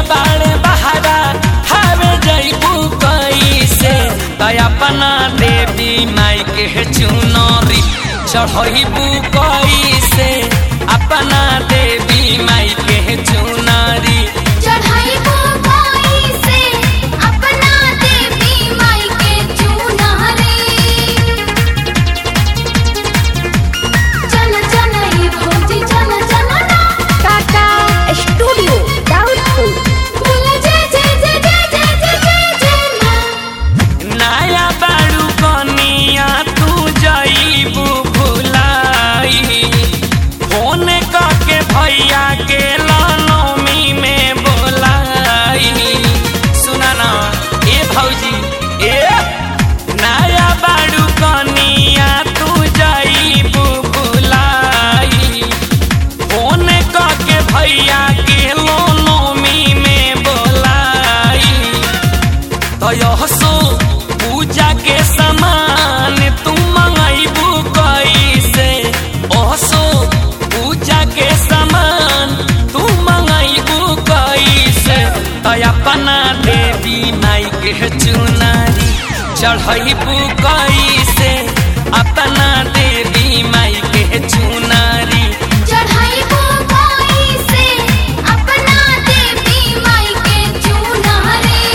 बाड़े बहारा हवे जैबू कैसे तय अपना देवी माई के चुनरी चढ़बू कैसे अपना देवी माई के चुनरी चढ़ाइबो कैसे अपना देवी माई के चुनरी चल चल ई भौजी चल चल ना टाटा स्टूडियो डाउटफुल बोल जय जय जय जय जय जय जय जय माँ नया बाड़ू कनिया तू जईबू भुलाई फोन करके भैया के लनमी में बोलाई सुना ना ए भौजी ए नया बाड़ू कनिया तू जईबू भुलाई फोन करके भैया के लनमी में बोलाई तयसो पूजा के सामान तू मंगैबू कैसे ओसो पूजा के सामान तू मंगैबू कैसे तय अपना देवी माई के चुनारी चढ़ैबू कैसे अपना देवी माई के चुनारी चढ़ाइबो कैसे अपना देवी माई के चुनरी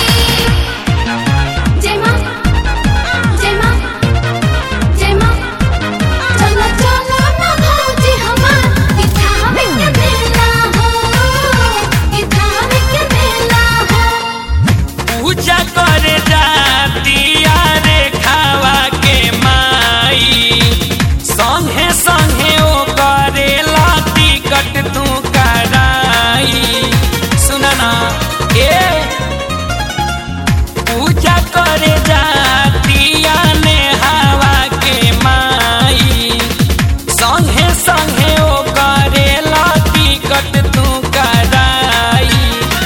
जय माँ जय माँ जय माँ चलो चलो ना भौजी हमार इठावे के मेला हो इठावे के मेला हो पूजा करे जातिया रे खावा के माई संगे संगे ओ करे लाती कट तू कराई सुना ना ए पूजा करे जातिया ने हवा के माई संगे संगे ओ करे लाती कट तू कराई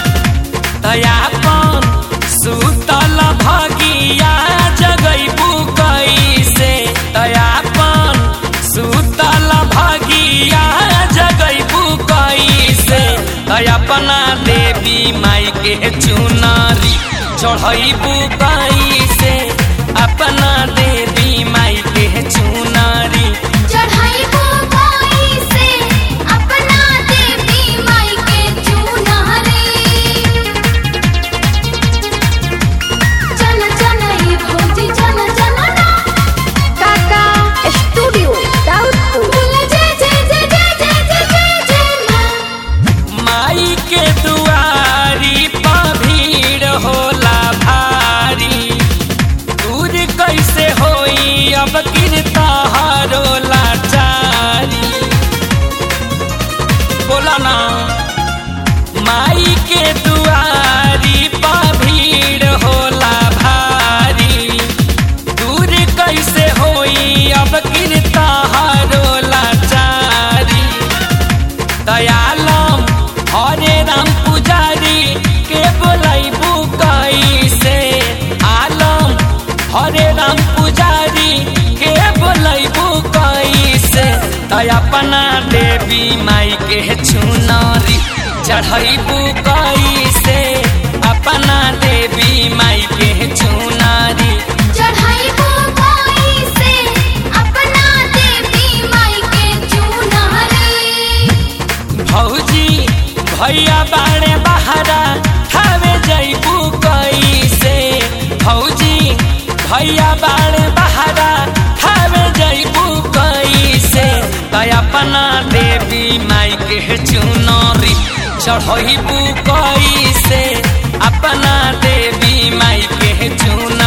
दयापन सुतल भगिया जगैबू कैसे दयापन सुतल भगिया जगैबू कैसे दयापना देवी माई के चुनरी चढ़ैबू कैसे अपना देवी माई के चुनरी चढ़ाइबो कैसे अपना देवी माई के चुनरी चल चल ई भौजी चल चल ना टाटा स्टूडियो डाउटफुल बोल जय जय जय जय जय जय जय जय माँ माई के दुआरी पर भीड़ होला भारी दूर कैसे होई अब गिरता हरो लाचारी बोला ना माई के दुआरी पर भीड़ होला भारी दूर कैसे होई अब गिरता हरो लाचारी दयालम हरे राम पुजारी के बोलैबू कैसे आलम हरे राम पुजारी के बोलैबू कैसे तय अपना देवी माई के चुनरी चढ़ैबू कैसे अपना देवी माई के चुनरी चढ़ाइबो कैसे अपना देवी माई के चुनरी भौजी भैया बाड़े बहारा खावे जैबू कैसे भौजी भैया बाड़े बहारा खावे जैबू कैसे तय अपना देवी माई के चुनरी चढ़ैबू कैसे अपना देवी माई के चुनरी